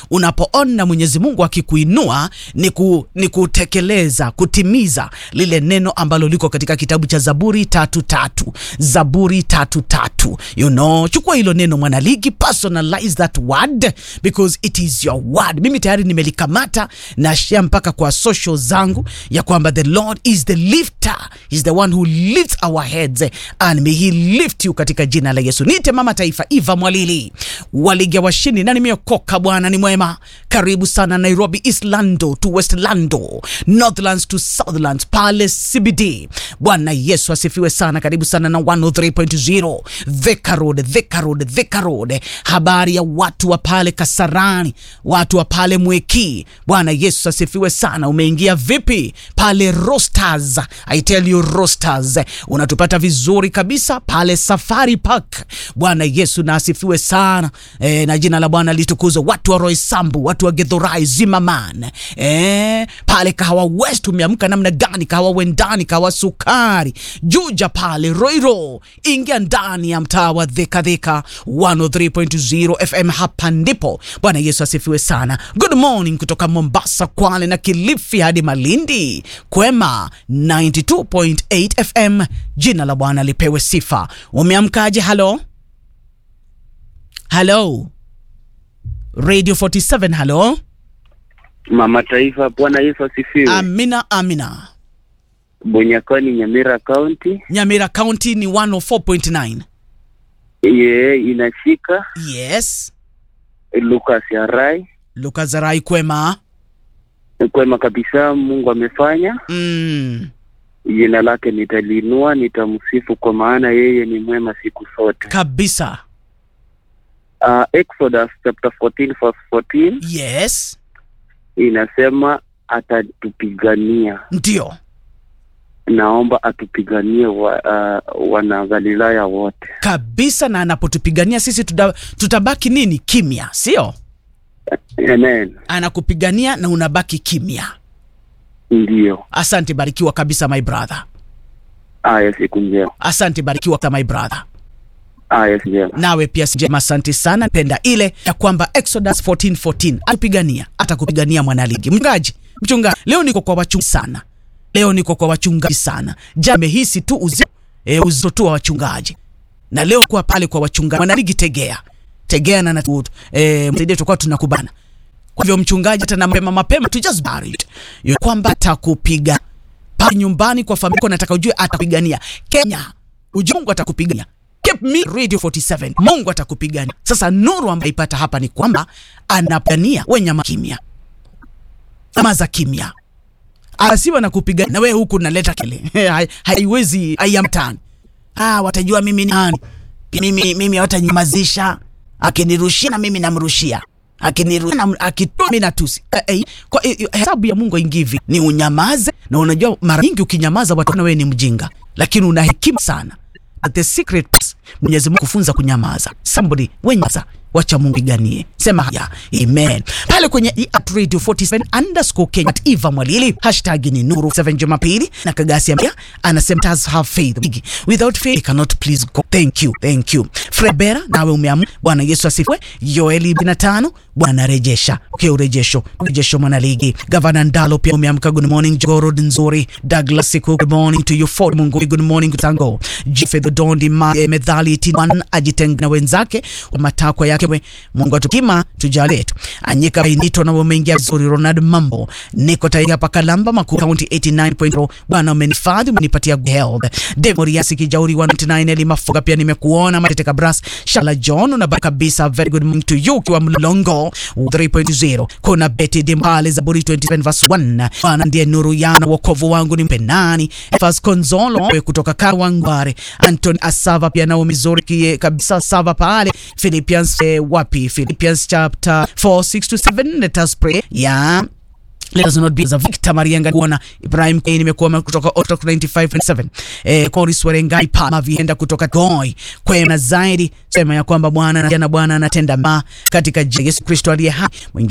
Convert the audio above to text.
unapoona Mwenyezi Mungu akikuinua ni, ku, ni kutekeleza kutimiza lile neno ambalo liko katika kitabu cha Zaburi tatu tatu Zaburi tatu tatu you know, chukua hilo neno mwanaligi, personalize that word because it is your word. Mimi tayari nimelikamata na share mpaka kwa social zangu ya kwamba the Lord is the lifter, is the one who lifts our heads and may he lift you katika jina la Yesu. Niite mama taifa Eva Mwalili waliga washindi na nimeokoka. Bwana ni mwema. Karibu sana Nairobi, East Lando to West Lando, Northlands to Southlands, pale CBD. Bwana Yesu asifiwe sana. Karibu sana na 103.0 Thika Road, Thika Road, Thika Road. Habari ya watu wa pale Kasarani, watu wa pale Mweki. Bwana Yesu asifiwe sana. Umeingia vipi pale Rosters? I tell you Rosters, unatupata vizuri kabisa pale Safari Park. Bwana Yesu na asifiwe sana e, na jina la Bwana litukuzwe. Watu wa Roysambu, watu wa Githurai, Zimmerman e, pale Kahawa West umeamka namna gani? Kahawa Wendani, Kahawa Sukari, Juja pale Roiro, ingia ndani ya mtaa wa Thika Thika 103.0 FM. Hapa ndipo Bwana Yesu asifiwe sana. Good morning kutoka Mombasa, Kwale na Kilifi hadi Malindi, Kwema 92.8 FM. Jina la Bwana lipewe sifa. Umeamkaje? Halo halo, Radio 47 halo. Mama Taifa, Bwana Yesu asifiwe. Amina, amina. Bonyakoni, Nyamira County. Nyamira County ni 104.9. Ye inashika Yes. Lucas Yarai. Lucas Zarai kwema. Kwema kabisa, Mungu amefanya. Mm. Jina lake nitaliinua, nitamsifu kwa maana yeye ni mwema siku zote. Kabisa. Uh, Exodus chapter 14 verse 14 Yes. inasema atatupigania. Ndio. Naomba atupiganie wa, uh, wana Galilaya wote. Kabisa na anapotupigania sisi tuta, tutabaki nini? Kimya, sio? Amen. Anakupigania na unabaki kimya. Ndiyo. Asante, barikiwa kabisa my brother. Aya, siku njema. Asante, barikiwa my brother. Aya, njema. Nawe pia sijema, asante sana. Penda ile ya kwamba Exodus 14:14 atupigania, atakupigania mwanaligi. Mchungaji, mchungaji, leo niko kwa wachungaji sana. Leo niko kwa wachungaji sana. Jana nimehisi tu uzito, e, uzito tu wa wachungaji. Na leo kwa pale kwa wachungaji. Mwanaligi tegea. Tegea na natu, eh, msaidie tutakuwa tunakubana. Kwa hivyo mchungaji hata na mapema mapema tu just bury it. Yo kwamba atakupiga pale nyumbani kwa familia yako, nataka ujue atapigania. Kenya, ujue Mungu atakupigania. Keep me Radio 47. Mungu atakupigania. Sasa nuru ambayo ipata hapa ni kwamba anapigania wenye kimya. Ama za kimya. Asiwa na kupigania na wewe huku unaleta kile. Hai- Haiwezi haiamtani. Ah, watajua mimi ni nani. Mimi mimi hawatanyamazisha. Akinirushia na mimi namrushia. Akinirushia na akitoa mimi natusi. Eh, eh, kwa eh, eh, hesabu ya Mungu ingivi ni unyamaze, na unajua mara nyingi ukinyamaza watu na wewe ni mjinga, lakini una hekima sana. But the secret is, Mwenyezi Mungu kufunza kunyamaza. Somebody wenyamaza, wacha Mungu iganie. Sema haya, amen. Pale kwenye i- at radio 47 underscore Kenya at Eva Mwalili hashtag ni Nuru 7 Jumapili na Kagasi Ambia anasema does have faith without faith you cannot please God. Thank you, thank you. Frebera nawe umeamua. Bwana Yesu asifiwe. Yoeli 25 Bwana rejesha. Okay, urejesho. Urejesho mwana ligi. Gavana Ndalo pia umeamka. Good morning Jogoro nzuri. Douglas Siku good morning to you for Mungu. Good morning Tango. Jifedho Dondi ma eh, medhali T1 ajitenga na wenzake kwa matakwa yake. We, Mungu atukima tujalie tu. Anyika Benito na umeingia vizuri. Ronald Mambo. Niko tayari hapa Kalamba Makuu County 89.0. Bwana umenifadhi umenipatia good health. Dave Moriasi Kijauri 199 Eli Mafuga pia nimekuona. Matete Kabras Shala John na kabisa very good morning to you ukiwa Mlolongo 3.0. Kuna Betty Dimbale Zaburi 27 verse 1. Bwana ndiye nuru yangu wokovu wangu ni mpenani. Efas Konzolo we kutoka Kawangware. Anton Asava pia nao mizuri kie kabisa Sava pale. Philippians eh, wapi? Philippians chapter 4 6 to 7 let us pray. Yeah. Let us not be as a Victor Marianga kuona Ibrahim Kane nimekuwa kutoka Otok 95.7 eh, Koris Werengai Pama vienda kutoka Goi kwema zaidi sema ya kwamba Bwana na Bwana anatenda ma katika jina la Yesu Kristo aliye hai mwingine